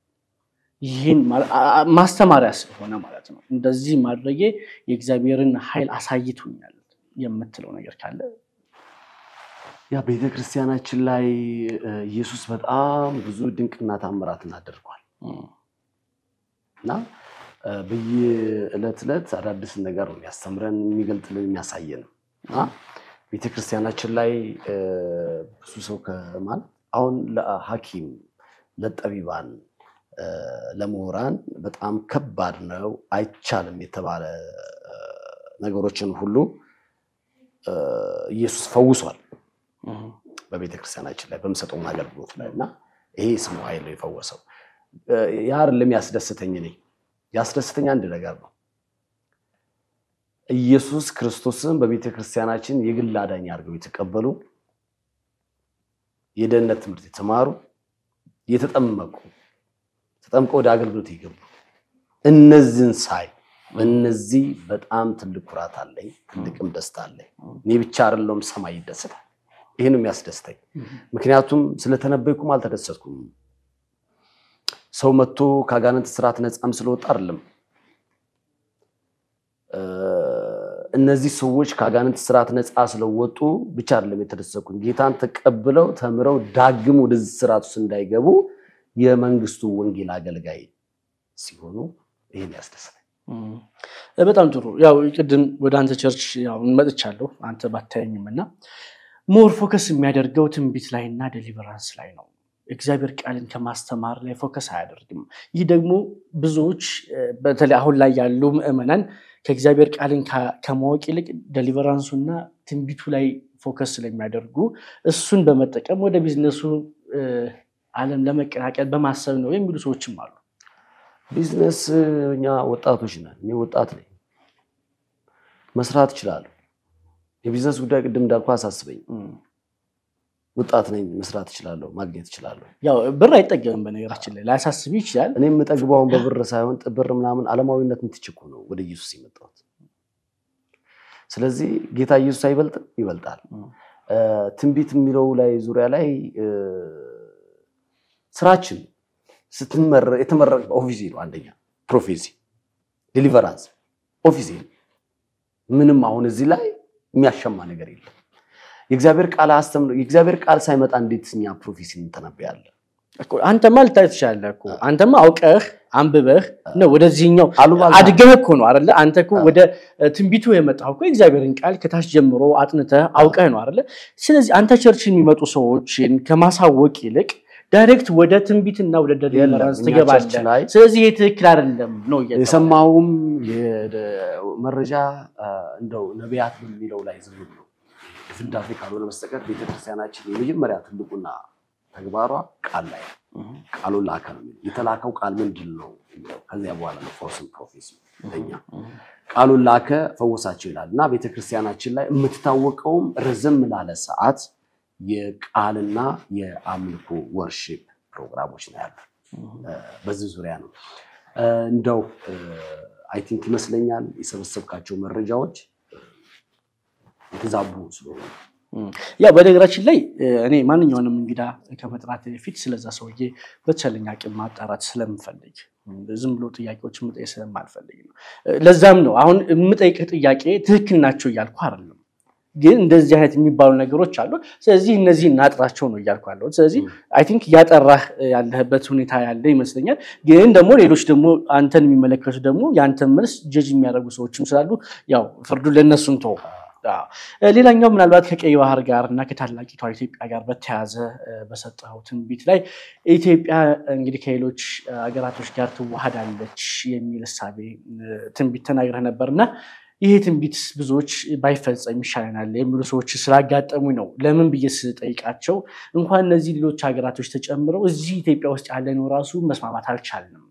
ይህን ማስተማሪያ ስለሆነ ማለት ነው እንደዚህ ማድረጌ የእግዚአብሔርን ኃይል አሳይቶኛል የምትለው ነገር ካለ ያ ቤተክርስቲያናችን ላይ ኢየሱስ በጣም ብዙ ድንቅና ታምራትን አድርጓል እና በየዕለት ዕለት አዳዲስ ነገር ነው የሚያስተምረን፣ የሚገልጥልን፣ የሚያሳየን እና ቤተክርስቲያናችን ላይ ብዙ ሰው ከማለት አሁን ለሐኪም ለጠቢባን ለምሁራን በጣም ከባድ ነው፣ አይቻልም የተባለ ነገሮችን ሁሉ ኢየሱስ ፈውሷል በቤተክርስቲያናችን ላይ በምሰጠውን አገልግሎት ላይ እና ይሄ ስሙ ኃይል ነው የፈወሰው። ያ አይደለም ያስደስተኝ። እኔ ያስደስተኝ አንድ ነገር ነው። ኢየሱስ ክርስቶስን በቤተክርስቲያናችን የግል አዳኝ አድርገው የተቀበሉ የደህንነት ትምህርት የተማሩ የተጠመቁ ተጠምቀው ወደ አገልግሎት የገቡ እነዚህን ሳይ እነዚህ በጣም ትልቅ ኩራት አለኝ፣ ትልቅም ደስታ አለኝ። እኔ ብቻ አይደለሁም፣ ሰማይ ይደሰታል። ይህን የሚያስደስተኝ ምክንያቱም ስለተነበይኩም አልተደሰትኩም። ሰው መጥቶ ከአጋንንት ስርዓት ነፃም ስለወጣ አይደለም። እነዚህ ሰዎች ከአጋንንት ስርዓት ነፃ ስለወጡ ብቻ አይደለም የተደሰትኩኝ። ጌታን ተቀብለው ተምረው ዳግም ወደዚህ ስርዓት ውስጥ እንዳይገቡ የመንግስቱ ወንጌል አገልጋይ ሲሆኑ ይህን ያስደስታል። በጣም ጥሩ። ያው ቅድም ወደ አንተ ቸርች ያው መጥቻለሁ አንተ ባታየኝም እና ሞር ፎከስ የሚያደርገው ትንቢት ላይ እና ዴሊቨራንስ ላይ ነው። እግዚአብሔር ቃልን ከማስተማር ላይ ፎከስ አያደርግም። ይህ ደግሞ ብዙዎች በተለይ አሁን ላይ ያሉ ምዕመናን ከእግዚአብሔር ቃልን ከማወቅ ይልቅ ዴሊቨራንሱና ትንቢቱ ላይ ፎከስ ስለሚያደርጉ እሱን በመጠቀም ወደ ቢዝነሱ ዓለም ለመቀላቀል በማሰብ ነው የሚሉ ሰዎችም አሉ። ቢዝነስ እኛ ወጣቶች ነን። እኔ ወጣት ነኝ፣ መስራት እችላለሁ። የቢዝነስ ጉዳይ ቅድም እንዳልኩ አሳስበኝ። ወጣት ነኝ፣ መስራት እችላለሁ፣ ማግኘት እችላለሁ። ያው ብር አይጠገብም። በነገራችን ላይ ላያሳስብ ይችላል። እኔ የምጠግበውን በብር ሳይሆን ብር ምናምን ዓለማዊነት ምትችኩ ነው ወደ ኢየሱስ የመጣሁት። ስለዚህ ጌታ ኢየሱስ አይበልጥም? ይበልጣል። ትንቢት የሚለው ላይ ዙሪያ ላይ ስራችን የተመረቀ ኦፊሴ ነው። አንደኛ ፕሮፌሲ፣ ዴሊቨራንስ ኦፊሴ ነው። ምንም አሁን እዚህ ላይ የሚያሸማ ነገር የለም። የእግዚአብሔር ቃል አስተምሮ የእግዚአብሔር ቃል ሳይመጣ እንዴት እኛ ፕሮፌሲ እንተነበያለን? አንተማ ልታይ ትችላለህ እኮ አንተማ አውቀህ አንብበህ ነው ወደዚህኛው አሉባልታ አድገህ እኮ ነው አይደለ? አንተ እኮ ወደ ትንቢቱ የመጣው እኮ የእግዚአብሔርን ቃል ከታች ጀምሮ አጥንተህ አውቀህ ነው አይደለ? ስለዚህ አንተ ቸርች የሚመጡ ሰዎችን ከማሳወቅ ይልቅ ዳይሬክት ወደ ትንቢትና ወደ ዴሊቨራንስ የለም፣ እኛ ቸርች ትገባለህ። ላይ ስለዚህ ይህ ትክክል አይደለም ነው እየተባለ የሰማውም መረጃ እንደው ነቢያት በሚለው ላይ ዝም ብሎ ዝንዳፌ ካልሆነ በስተቀር ቤተክርስቲያናችን የመጀመሪያ ትልቁና ተግባሯ ቃል ላይ ነው። ቃሉን ላከ ነው የሚለው። የተላከው ቃል ምንድን ነው የሚለው ከዚያ በኋላ ነው ፈውስን ፕሮፌሲ ለኛ ቃሉን ላከ ፈወሳቸው ይላል እና ቤተክርስቲያናችን ላይ የምትታወቀውም ረዘም ላለ ሰዓት የቃልና የአምልኮ ወርሺፕ ፕሮግራሞች ነው ያሉ። በዚህ ዙሪያ ነው እንደው አይ ቲንክ ይመስለኛል የሰበሰብካቸው መረጃዎች የተዛቡ ስለሆነ ያው በነገራችን ላይ እኔ ማንኛውንም እንግዳ ከመጥራት በፊት ስለዛ ሰውዬ በተቻለኝ አቅም ማጣራት ስለምፈልግ ዝም ብሎ ጥያቄዎች መጠየቅ ስለማልፈልግ ነው። ለዛም ነው አሁን የምጠይቅህ ጥያቄ ትክክል ናቸው እያልኩ አይደለም፣ ግን እንደዚህ አይነት የሚባሉ ነገሮች አሉ። ስለዚህ እነዚህ እናጥራቸው ነው እያልኩ ያለሁት። ስለዚህ አይ ቲንክ እያጠራህ ያለህበት ሁኔታ ያለ ይመስለኛል። ግን ደግሞ ሌሎች ደግሞ አንተን የሚመለከቱ ደግሞ የአንተን መልስ ጀጅ የሚያደርጉ ሰዎችም ስላሉ ያው ፍርዱን ለእነሱን ተው። ሌላኛው ምናልባት ከቀይ ባህር ጋር እና ከታላቂቷ ኢትዮጵያ ጋር በተያያዘ በሰጠኸው ትንቢት ላይ ኢትዮጵያ እንግዲህ ከሌሎች ሀገራቶች ጋር ትዋሃዳለች የሚል እሳቤ ትንቢት ተናግረህ ነበር እና ይሄ ትንቢት ብዙዎች ባይፈጸም ይሻለናል የሚሉ ሰዎች ስላጋጠሙ ነው። ለምን ብዬ ስጠይቃቸው እንኳን እነዚህ ሌሎች ሀገራቶች ተጨምረው እዚህ ኢትዮጵያ ውስጥ ያለነው ራሱ መስማማት አልቻልንም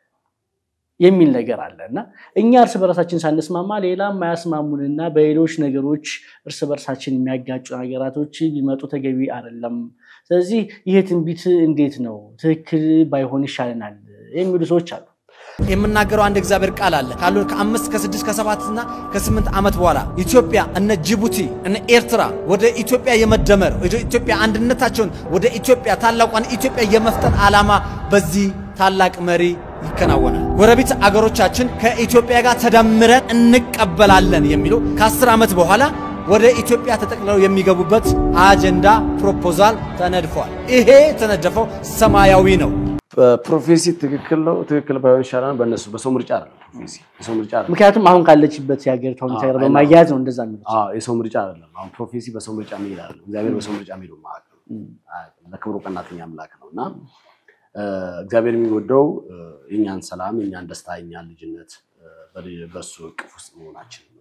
የሚል ነገር አለ እና እኛ እርስ በርሳችን ሳንስማማ ሌላ የማያስማሙንና በሌሎች ነገሮች እርስ በርሳችን የሚያጋጩ ሀገራቶች ቢመጡ ተገቢ አይደለም። ስለዚህ ይሄ ትንቢት እንዴት ነው ትክክል ባይሆን ይሻለናል የሚሉ ሰዎች አሉ። የምናገረው አንድ እግዚአብሔር ቃል አለ ካሉ ከአምስት ከስድስት ከሰባት እና ከስምንት ዓመት በኋላ ኢትዮጵያ እነ ጅቡቲ እነ ኤርትራ ወደ ኢትዮጵያ የመደመር ወደ ኢትዮጵያ አንድነታቸውን ወደ ኢትዮጵያ ታላቋን ኢትዮጵያ የመፍጠን ዓላማ በዚህ ታላቅ መሪ ይከናወናል። ጎረቤት አገሮቻችን ከኢትዮጵያ ጋር ተደምረን እንቀበላለን የሚለው ከአስር ዓመት በኋላ ወደ ኢትዮጵያ ተጠቅልለው የሚገቡበት አጀንዳ ፕሮፖዛል ተነድፏል። ይሄ የተነደፈው ሰማያዊ ነው። ፕሮፌሲ ትክክል ነው። ትክክል ባይሆን ይሻላል። በእነሱ በሰው ምርጫ አይደለም። ፕሮፌሲ የሰው ምርጫ አይደለም። ምክንያቱም አሁን ካለችበት የሀገሪቷ ሁኔታ ጋር በማያያዝ ነው እንደዛ የሚሉት። አዎ የሰው ምርጫ አይደለም። አሁን ፕሮፌሲ በሰው ምርጫ የሚሄድ አይደለም። እግዚአብሔር በሰው ምርጫ የሚሄዱ ማለት ነው። ለክብሩ ቀናተኛ አምላክ ነው እና እግዚአብሔር የሚወደው የኛን ሰላም፣ የኛን ደስታ፣ የኛን ልጅነት በሱ እቅፍ ውስጥ መሆናችን ነው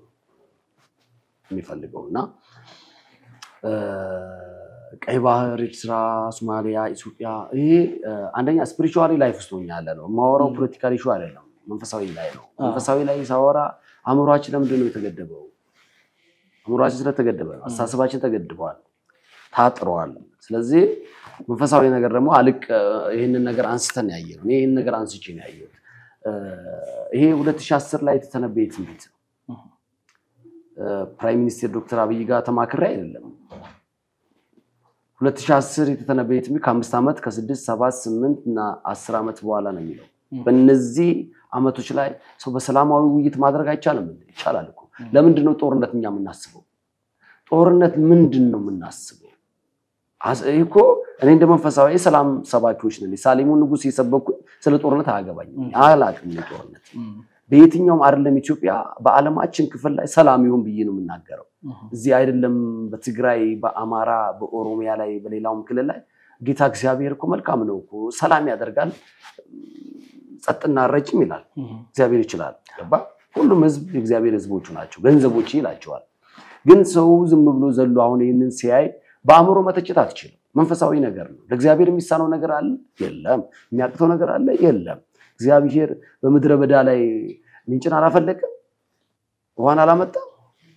የሚፈልገው እና ቀይ ባህር፣ ኤርትራ፣ ሶማሊያ፣ ኢትዮጵያ ይሄ አንደኛ ስፒሪቹዋሊ ላይፍ ውስጥ ሆኛ ያለ ነው የማወራው። ፖለቲካል ኢሹ አይደለም፣ መንፈሳዊ ላይ ነው። መንፈሳዊ ላይ ሳወራ አእምሯችን ለምንድን ነው የተገደበው? አእምሯችን ስለተገደበ ነው። አስተሳሰባችን ተገድበዋል፣ ታጥረዋል። ስለዚህ መንፈሳዊ ነገር ደግሞ አልቅ ይህንን ነገር አንስተን ያየ ነው። ይህን ነገር አንስቼ ነው ያየሁት። ይሄ 2010 ላይ የተተነበየ ትንቢት ነው። ፕራይም ሚኒስቴር ዶክተር አብይ ጋር ተማክሬ አይደለም 2010 የተተነበየ ትንቢት ከአምስት ዓመት ከስድስት ሰባት ስምንት እና አስር ዓመት በኋላ ነው የሚለው። በእነዚህ ዓመቶች ላይ ሰው በሰላማዊ ውይይት ማድረግ አይቻልም? ይቻላል እኮ። ለምንድን ነው ጦርነት እኛ የምናስበው? ጦርነት ምንድን ነው የምናስበው? ይህ እኮ እኔ እንደ መንፈሳዊ የሰላም ሰባኪዎች ነን። የሳሌሙን ንጉሥ የሰበኩኝ ስለ ጦርነት አያገባኝም፣ አላውቅም። ጦርነት በየትኛውም አይደለም ኢትዮጵያ በዓለማችን ክፍል ላይ ሰላም ይሁን ብዬ ነው የምናገረው። እዚህ አይደለም በትግራይ፣ በአማራ፣ በኦሮሚያ ላይ በሌላውም ክልል ላይ ጌታ እግዚአብሔር እኮ መልካም ነው እኮ ሰላም ያደርጋል፣ ጸጥና ረጭም ይላል። እግዚአብሔር ይችላል። ገባ? ሁሉም ህዝብ የእግዚአብሔር ህዝቦቹ ናቸው፣ ገንዘቦች ይላቸዋል። ግን ሰው ዝም ብሎ ዘሎ አሁን ይህንን ሲያይ በአእምሮ መተቸት አትችልም። መንፈሳዊ ነገር ነው። ለእግዚአብሔር የሚሳነው ነገር አለ? የለም። የሚያቅተው ነገር አለ? የለም። እግዚአብሔር በምድረ በዳ ላይ ምንጭን አላፈለቀም? ውሃን አላመጣም?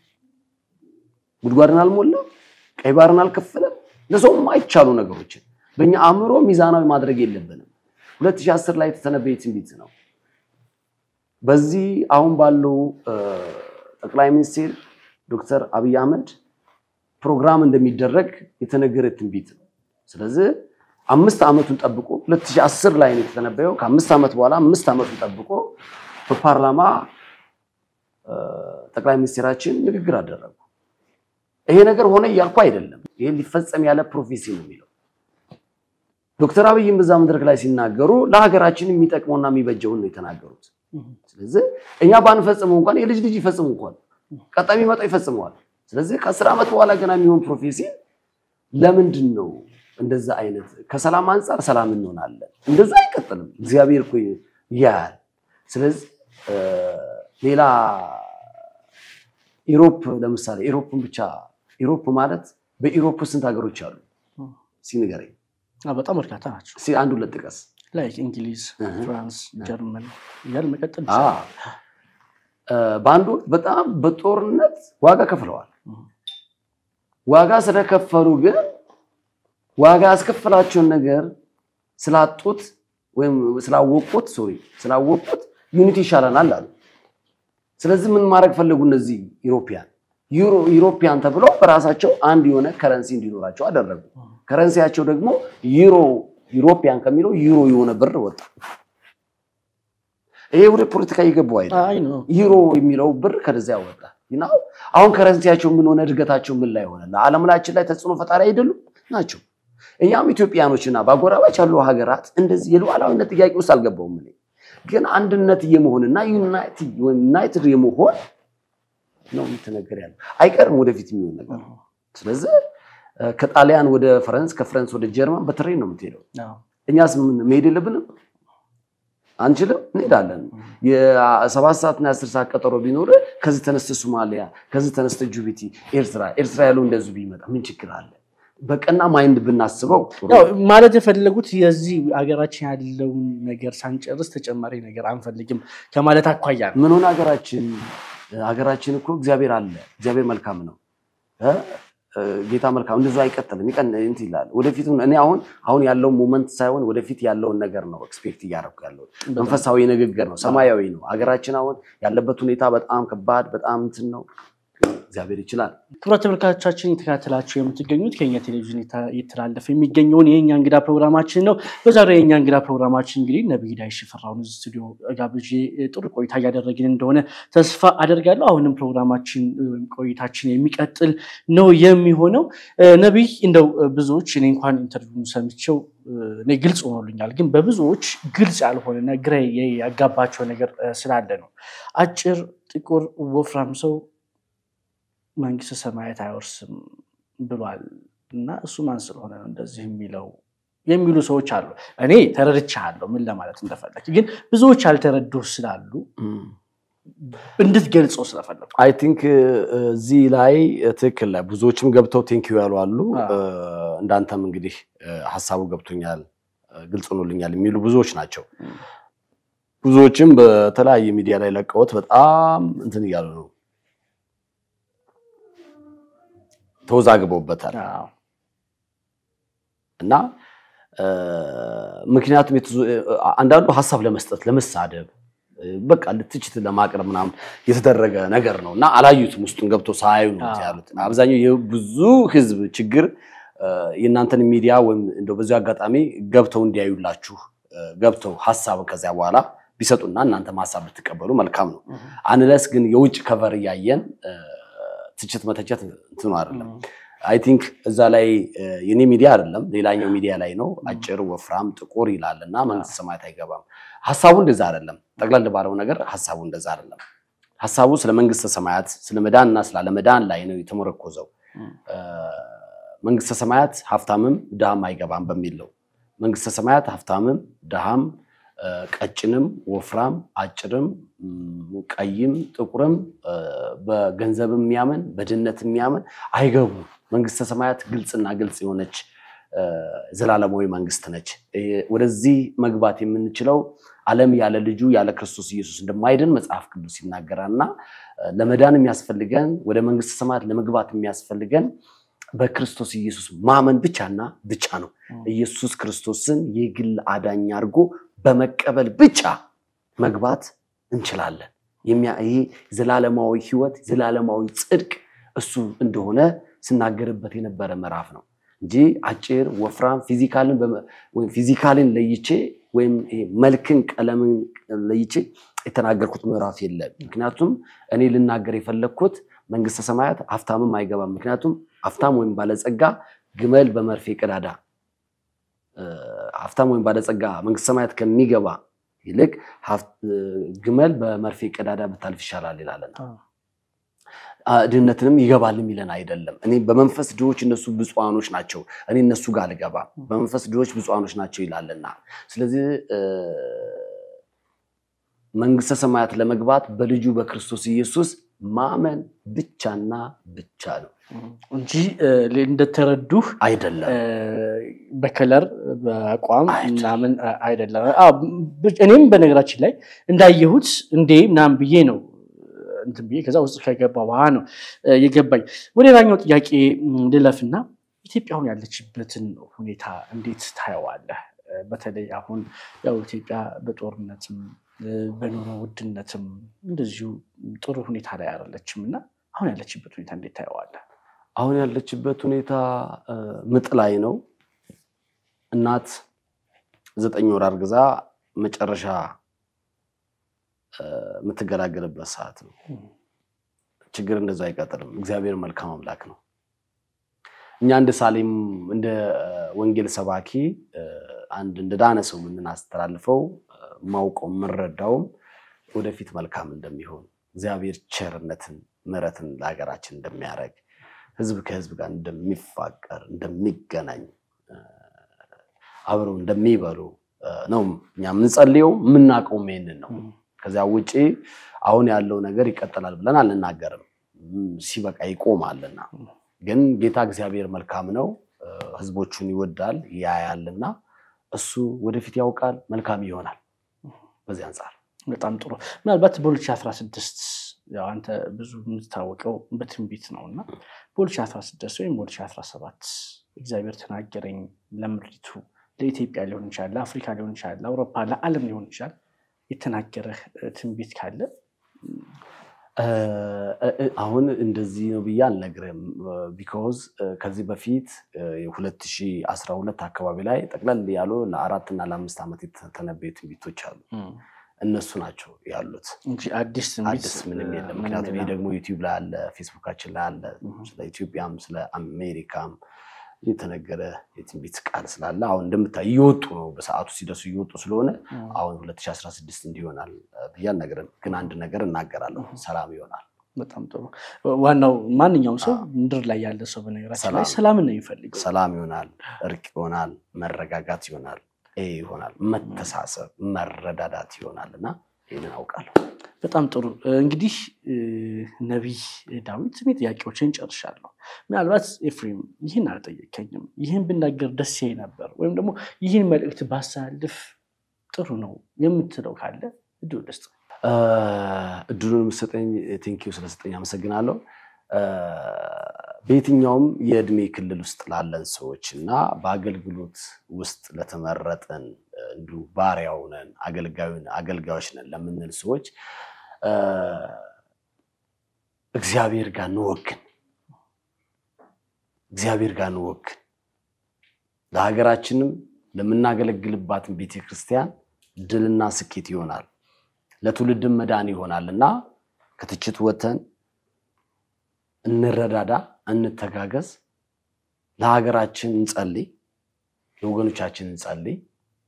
ጉድጓድን አልሞላም? ቀይ ባህርን አልከፈለም? ለሰው የማይቻሉ ነገሮችን በእኛ አእምሮ ሚዛናዊ ማድረግ የለብንም። 2010 ላይ የተተነበየ ትንቢት ነው። በዚህ አሁን ባለው ጠቅላይ ሚኒስትር ዶክተር አብይ አህመድ ፕሮግራም እንደሚደረግ የተነገረ ትንቢት ነው። ስለዚህ አምስት ዓመቱን ጠብቆ 2010 ላይ ነው የተተነበየው። ከአምስት ዓመት በኋላ አምስት ዓመቱን ጠብቆ በፓርላማ ጠቅላይ ሚኒስትራችን ንግግር አደረጉ። ይሄ ነገር ሆነ እያልኩ አይደለም። ይሄ ሊፈጸም ያለ ፕሮፌሲ ነው የሚለው ዶክተር አብይም በዛ መድረክ ላይ ሲናገሩ ለሀገራችን የሚጠቅመውና የሚበጀውን ነው የተናገሩት። ስለዚህ እኛ ባንፈጽመው እንኳን የልጅ ልጅ ይፈጽሙ እንኳን ቀጣይ የሚመጣው ይፈጽመዋል። ስለዚህ ከአስር ዓመት በኋላ ገና የሚሆን ፕሮፌሲ ለምንድን ነው እንደዛ አይነት ከሰላም አንጻር ሰላም እንሆናለን። እንደዛ አይቀጥልም። እግዚአብሔር እኮ ያያል። ስለዚህ ሌላ ኢሮፕ ለምሳሌ ኢሮፕን ብቻ ኢሮፕ ማለት በኢሮፕ ስንት ሀገሮች አሉ? ሲንገረኝ በጣም በርካታ ናቸው። አንድ ሁለት ጥቀስ። ላይክ እንግሊዝ፣ ፍራንስ፣ ጀርመን እያል መቀጠል በአንድ ወቅት በጣም በጦርነት ዋጋ ከፍለዋል። ዋጋ ስለከፈሉ ግን ዋጋ ያስከፈላቸውን ነገር ስላጡት ወይም ስላወቁት ሶሪ ስላወቁት ዩኒቲ ይሻለናል አሉ። ስለዚህ ምን ማድረግ ፈለጉ? እነዚህ ኢሮፒያን ዩሮፒያን ተብለው በራሳቸው አንድ የሆነ ከረንሲ እንዲኖራቸው አደረጉ። ከረንሲያቸው ደግሞ ዩሮ ዩሮፒያን ከሚለው ዩሮ የሆነ ብር ወጣ። ይሄ ወደ ፖለቲካ እየገባው አይደል? አይ ነው ዩሮ የሚለው ብር ከዚያ ወጣ። ይናው አሁን ከረንሲያቸው ምን ሆነ? እድገታቸው ምን ላይ ሆነ? ለዓለም ላችን ላይ ተጽዕኖ ፈጣሪ አይደሉም ናቸው። እኛም ኢትዮጵያኖችና በአጎራባች ያሉ ሀገራት እንደዚህ የሉዓላዊነት ጥያቄ ውስጥ አልገባውም። እኔ ግን አንድነት የመሆንና ዩናይትድ የመሆን ነው የምትነገር ያለ አይቀርም፣ ወደፊት የሚሆን ነገር ነው። ስለዚህ ከጣሊያን ወደ ፈረንስ ከፈረንስ ወደ ጀርመን በትሬን ነው የምትሄደው። አዎ። እኛስ ምን መሄድ የለብንም? አንችልም? እንሄዳለን። የሰባት ሰዓትና የአስር ሰዓት ቀጠሮ ቢኖር ከዚህ ተነስተ ሶማሊያ፣ ከዚህ ተነስተ ጅቡቲ፣ ኤርትራ ኤርትራ ያለው እንደዚሁ ቢመጣ ምን ችግር አለ? በቀና ማይንድ ብናስበው ጥሩ ያው ማለት የፈለጉት የዚህ ሀገራችን ያለውን ነገር ሳንጨርስ ተጨማሪ ነገር አንፈልግም ከማለት አኳያ ነው። ምን ሆነ ሀገራችን ሀገራችን እኮ እግዚአብሔር አለ። እግዚአብሔር መልካም ነው እ እ ጌታ መልካም እንደዛ አይቀጥልም ይቀን እንትን ይላል። ወደፊት እኔ አሁን አሁን ያለው ሞመንት ሳይሆን ወደፊት ያለውን ነገር ነው ኤክስፔክት እያደረኩ ያለው መንፈሳዊ ንግግር ነው፣ ሰማያዊ ነው። ሀገራችን አሁን ያለበት ሁኔታ በጣም ከባድ በጣም እንትን ነው። እግዚአብሔር ይችላል። ክቡራት ተመልካቾቻችን የተከታተላችሁ የምትገኙት ከኛ ቴሌቪዥን የታ- እየተላለፈ የሚገኘውን የእኛ እንግዳ ፕሮግራማችን ነው። በዛሬው የእኛ እንግዳ ፕሮግራማችን እንግዲህ ነቢይ ዳዊት ሽፈራውን እዚህ ስቱዲዮ ጋብዤ ጥሩ ቆይታ እያደረግን እንደሆነ ተስፋ አደርጋለሁ። አሁንም ፕሮግራማችን ወይም ቆይታችን የሚቀጥል ነው የሚሆነው። እ፣ ነቢይ እንደው እ፣ ብዙዎች እኔ እንኳን ኢንተርቪው ሰምቼው እ፣ እኔ ግልጽ ሆኖልኛል፣ ግን በብዙዎች ግልጽ ያልሆነና ግራ ያጋባቸው ነገር እ፣ ስላለ ነው። አጭር፣ ጥቁር፣ ወፍራም ሰው መንግስተ ሰማያት አይወርስም ብሏል እና እሱ ማን ስለሆነ ነው እንደዚህ የሚለው የሚሉ ሰዎች አሉ። እኔ ተረድቻለሁ ምን ለማለት እንደፈለግ፣ ግን ብዙዎች ያልተረዱ ስላሉ እንድትገልጸው ስለፈለጉ አይ ቲንክ እዚህ ላይ ትክክል ላይ ብዙዎችም ገብተው ቴንኪዩ ያሉ አሉ። አዎ። እንዳንተም እንግዲህ ሀሳቡ ገብቶኛል፣ ግልጽ ሆኖልኛል የሚሉ ብዙዎች ናቸው። ብዙዎችም በተለያየ ሚዲያ ላይ ለቀውት በጣም እንትን እያሉ ነው፣ ተወዛግበውበታል አዎ። እና እ፣ ምክንያቱም የተዙ- አንዳንዱ ሀሳብ ለመስጠት ለመሳደብ እ፣ በቃ ትችት ለማቅረብ ምናምን የተደረገ ነገር ነው እና አላዩትም። ውስጡን ገብቶ ሳያዩ ነው አዎ። ያሉት። አብዛኛው የብዙ ህዝብ ችግር እ፣ የእናንተን ሚዲያ ወይም እንደው በዚሁ አጋጣሚ ገብተው እንዲያዩላችሁ እ፣ ገብተው ሀሳብ ከዚያ በኋላ ቢሰጡና እናንተም ሀሳብ ብትቀበሉ መልካም ነው። አንለስ ግን የውጭ ከቨር እያየን እ፣ ትችት መተቸት እንትኑ አይደለም። አይ ቲንክ እዛ ላይ እ፣ የኔ ሚዲያ አይደለም ሌላኛው ሚዲያ ላይ ነው። አጭር፣ ወፍራም፣ ጥቁር ይላል እና መንግስተ ሰማያት አይገባም። ሀሳቡ እንደዛ አይደለም። ጠቅለል ባለው ነገር ሀሳቡ እንደዛ አይደለም። ሀሳቡ ስለ መንግስተ ሰማያት ስለ መዳን እና ስለ አለመዳን ላይ ነው የተመረኮዘው። እ፣ መንግስተ ሰማያት ሀብታምም ድሃም አይገባም በሚል ነው። መንግስተ ሰማያት ሀብታምም ድሃም እ፣ ቀጭንም ወፍራም አጭርም ም፣ ቀይም ጥቁርም እ፣ በገንዘብ የሚያምን በድህነት የሚያምን አይገቡም። መንግስተ ሰማያት ግልጽና ግልጽ የሆነች እ፣ ዘላለማዊ መንግስት ነች። እ፣ ወደዚህ መግባት የምንችለው ዓለም ያለ ልጁ ያለ ክርስቶስ ኢየሱስ እንደማይድን መጽሐፍ ቅዱስ ይናገራል እና እ፣ ለመዳን የሚያስፈልገን ወደ መንግስተ ሰማያት ለመግባት የሚያስፈልገን በክርስቶስ ኢየሱስ ማመን ብቻና ብቻ ነው። ኢየሱስ ክርስቶስን የግል አዳኝ አድርጎ በመቀበል ብቻ መግባት እንችላለን። የሚያ- ይሄ ዘላለማዊ ህይወት ዘላለማዊ ጽድቅ እሱ እንደሆነ ስናገርበት የነበረ ምዕራፍ ነው እንጂ አጭር፣ ወፍራም ፊዚካልን በመ- ወይም ፊዚካልን ለይቼ ወይም ይሄ መልክን ቀለምን ለይቼ የተናገርኩት ምዕራፍ የለም። ምክንያቱም እኔ ልናገር የፈለግኩት መንግስተ ሰማያት ሀብታምም አይገባም። ምክንያቱም ሀብታም ወይም ባለጸጋ ግመል በመርፌ ቀዳዳ እ፣ ሀብታም ወይም ባለጸጋ መንግስተ ሰማያት ከሚገባ ይልቅ ሀብት- እ፣ ግመል በመርፌ ቀዳዳ ብታልፍ ይሻላል ይላልና አ፣ ድህነትንም ይገባል የሚለን አይደለም። እኔ በመንፈስ ድሆች እነሱ ብፁዓኖች ናቸው፣ እኔ እነሱ ጋር አልገባም። በመንፈስ ድሆች ብፁዓኖች ናቸው ይላልና ስለዚህ እ፣ መንግስተ ሰማያት ለመግባት በልጁ በክርስቶስ ኢየሱስ ማመን ብቻና ብቻ ነው እንጂ እ፣ እንደተረዱህ አይደለም። እ፣ በከለር በአቋም አይደለም። ምናምን አ- አይደለም። አዎ፣ ብ- እኔም በነገራችን ላይ እንዳየሁት እንዴ ምናምን ብዬ ነው እንትን ብዬ ከዛ ውስጥ ከገባ በኋላ ነው እ፣ የገባኝ። ወደ ሌላኛው ጥያቄ ም፣ ልለፍና ኢትዮጵያ አሁን ያለችበትን ሁኔታ እንዴት ታየዋለህ? በተለይ አሁን ያው ኢትዮጵያ በጦርነትም በኑሮ ውድነትም እንደዚሁ ጥሩ ሁኔታ ላይ አይደለችም እና አሁን ያለችበት ሁኔታ እንዴት ታየዋለህ? አሁን ያለችበት ሁኔታ ምጥ ላይ ነው። እናት ዘጠኝ ወር አርግዛ መጨረሻ የምትገላገልበት ሰዓት ነው። ችግር እንደዛ አይቀጥልም። እግዚአብሔር መልካም አምላክ ነው። እኛ እንደ ሳሌም እንደ ወንጌል ሰባኪ አንድ እንደ ዳነ ሰው የምናስተላልፈው ማውቀው የምንረዳውም ወደፊት መልካም እንደሚሆን እግዚአብሔር ቸርነትን ምሕረትን ለሀገራችን እንደሚያደርግ ሕዝብ ከሕዝብ ጋር እንደሚፋቀር እንደሚገናኝ አብረው እንደሚበሉ ነው እኛ የምንጸልየው የምናውቀውም ይሄንን ነው። ከዚያ ውጭ አሁን ያለው ነገር ይቀጥላል ብለን አንናገርም። ሲበቃ ይቆማልና ግን ጌታ እግዚአብሔር መልካም ነው፣ ህዝቦቹን ይወዳል፣ ያያልና እሱ ወደፊት ያውቃል፣ መልካም ይሆናል። በዚህ አንጻር በጣም ጥሩ። ምናልባት በ2016 ያው አንተ ብዙ የምትታወቀው በትንቢት ነው እና በ2016 ወይም በ2017 እግዚአብሔር ተናገረኝ ለምድሪቱ ለኢትዮጵያ ሊሆን ይችላል፣ ለአፍሪካ ሊሆን ይችላል፣ ለአውሮፓ፣ ለዓለም ሊሆን ይችላል የተናገረህ ትንቢት ካለ አሁን እንደዚህ ነው ብዬ አልነግርም። ቢኮዝ ከዚህ በፊት የ2012 አካባቢ ላይ ጠቅለል ያሉ ለአራት እና ለአምስት ዓመት የተተነበዩ ትንቢቶች አሉ። እነሱ ናቸው ያሉት እንጂ አዲስ ትንቢት አዲስ ምንም የለም። ምክንያቱም ይህ ደግሞ ዩቲዩብ ላይ አለ፣ ፌስቡካችን ላይ አለ። ስለ ኢትዮጵያም ስለ አሜሪካም የተነገረ የትንቢት ቃል ስላለ አሁን እንደምታይ እየወጡ ነው። በሰዓቱ ሲደርሱ እየወጡ ስለሆነ አሁን 2016 እንዲሆናል ብዬ አልነግርም። ግን አንድ ነገር እናገራለሁ፣ ሰላም ይሆናል። በጣም ጥሩ። ዋናው ማንኛውም ሰው ምድር ላይ ያለ ሰው በነገራችን ላይ ሰላምን ነው የሚፈልገው። ሰላም ይሆናል፣ እርቅ ይሆናል፣ መረጋጋት ይሆናል፣ ይሄ ይሆናል፣ መተሳሰብ፣ መረዳዳት ይሆናል እና ይህንን አውቃለሁ። በጣም ጥሩ እንግዲህ ነቢይ ዳዊት እኔ ጥያቄዎችን ጨርሻለሁ። ምናልባት ኤፍሬም ይህን አልጠየከኝም፣ ይህን ብናገር ደስ ይለኝ ነበር ወይም ደግሞ ይህን መልእክት ባሳልፍ ጥሩ ነው የምትለው ካለ እድሉ ደስ እድሉን የምሰጠኝ ቴንኪው ስለሰጠኝ አመሰግናለሁ። በየትኛውም የእድሜ ክልል ውስጥ ላለን ሰዎች እና በአገልግሎት ውስጥ ለተመረጠን እንዲሁ ባሪያው ነን አገልጋዮች ነን ለምንል ሰዎች እግዚአብሔር ጋር እንወግን፣ እግዚአብሔር ጋር እንወግን። ለሀገራችንም ለምናገለግልባትን ቤተክርስቲያን ድልና ስኬት ይሆናል፣ ለትውልድም መዳን ይሆናል እና ከትችት ወተን እንረዳዳ፣ እንተጋገዝ፣ ለሀገራችን እንጸልይ፣ ለወገኖቻችን እንጸልይ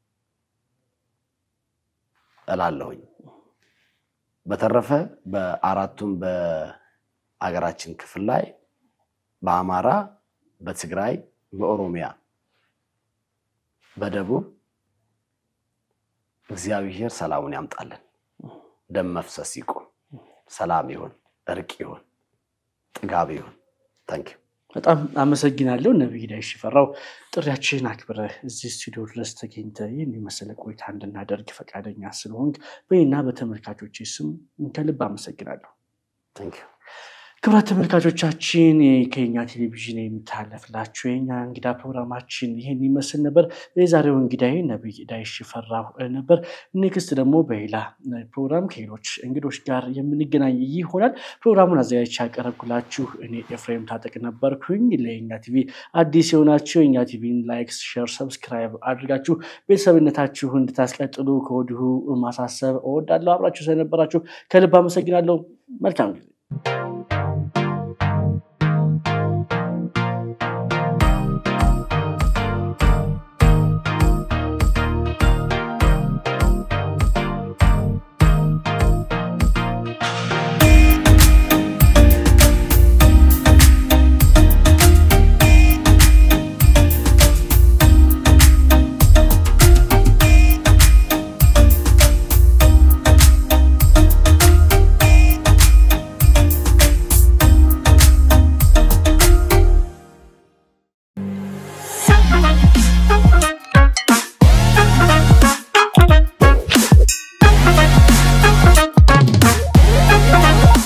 እላለሁኝ። በተረፈ በአራቱም በሀገራችን ክፍል ላይ በአማራ፣ በትግራይ፣ በኦሮሚያ፣ በደቡብ እግዚአብሔር ሰላሙን ያምጣልን። ደም መፍሰስ ይቁም፣ ሰላም ይሁን፣ እርቅ ይሁን፣ ጥጋብ ይሁን። ታንኪዩ በጣም አመሰግናለሁ ነቢይ ዳዊት ሽፈራው ጥሪያችንን አክብረህ እዚህ ስቱዲዮ ድረስ ተገኝተህ ይህን የመሰለ ቆይታ እንድናደርግ ፈቃደኛ ስለሆንክ በእኔና በተመልካቾች ስም ከልብ አመሰግናለሁ። ታንኪዩ ክብራት ተመልካቾቻችን ከኛ ቴሌቪዥን የሚተላለፍላችሁ የኛ እንግዳ ፕሮግራማችን ይህን ይመስል ነበር። የዛሬው እንግዳዬ ነቢይ ዳዊት ሽፈራው ነበር። ኔክስት ደግሞ በሌላ ፕሮግራም ከሌሎች እንግዶች ጋር የምንገናኝ ይሆናል። ፕሮግራሙን አዘጋጅቼ ያቀረብኩላችሁ እኔ ኤፍሬም ታጠቅ ነበርኩኝ። ለየኛ ቲቪ አዲስ የሆናችሁ የኛ ቲቪን ላይክ፣ ሼር፣ ሰብስክራይብ አድርጋችሁ ቤተሰብነታችሁ እንድታስቀጥሉ ከወዲሁ ማሳሰብ እወዳለሁ። አብራችሁ ስለነበራችሁ ከልብ አመሰግናለሁ። መልካም ጊዜ